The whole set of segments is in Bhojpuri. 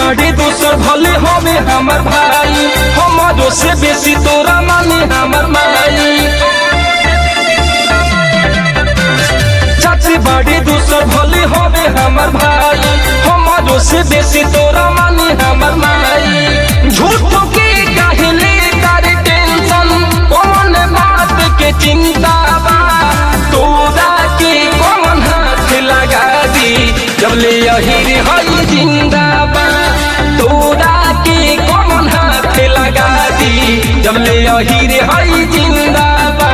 बड़े दोसर भले हवे हमर भाई हमारो से बेसी तोरा माने हमर माई चाचे बड़े दोसर भले हवे हमर भाई हमारो से बेसी तोरा माने हमर माई झूठो के कहले कर टेंशन कौन बात के चिंता बा तोरा के कौन हाथ लगा दी जब ले यही हई जिंदाबा तोरा के कौन हाथ लगा दी जब ले यही हई जिंदाबा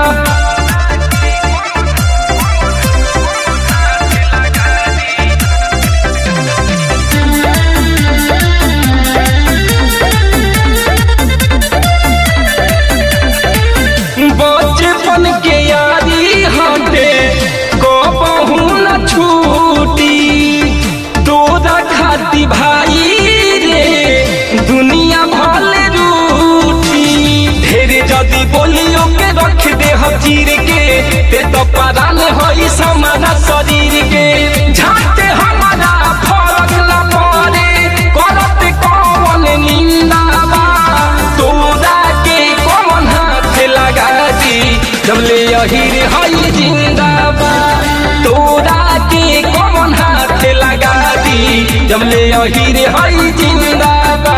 बचपन के यारी हटे कबहू न छूटी तोरा खाती भाई रे दुनिया भले रूठी ढेरे जदी बोलियो के रख दे हम चीर के ते तो परान होई समाना शरीर के झाटे हमारा फरक न पड़े करत कौन निंदा बा तोरा के कौन हाथ लगा दी जब ले यही रे हई जिंदाबा तोरा के कौन हाथ लगा दी जब ले यही रे हई जिंदाबा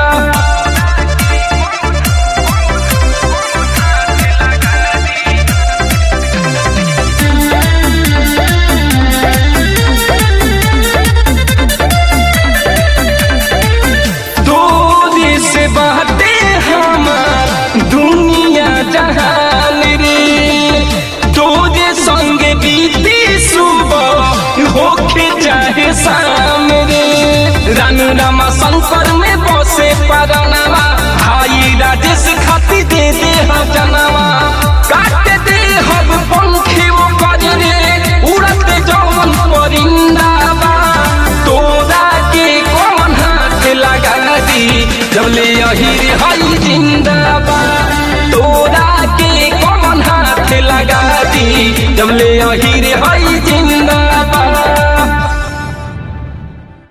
दूरी से बाटे हमार दुनिया जहान रे तोरे संग बीती सुबह होके चाहे शाम रे रानू रामा शंकर में बसे परानावा भाई राजेश खाती दे दे हम जनावा काट दे हम पंखी वो कर रे उड़त जौन परिंदावा तोरा के कौन हाथ लगा दी जब ले यही रे हई जिंदाबा तोरा के कौन हाथ लगा दी जब ले यही रे हई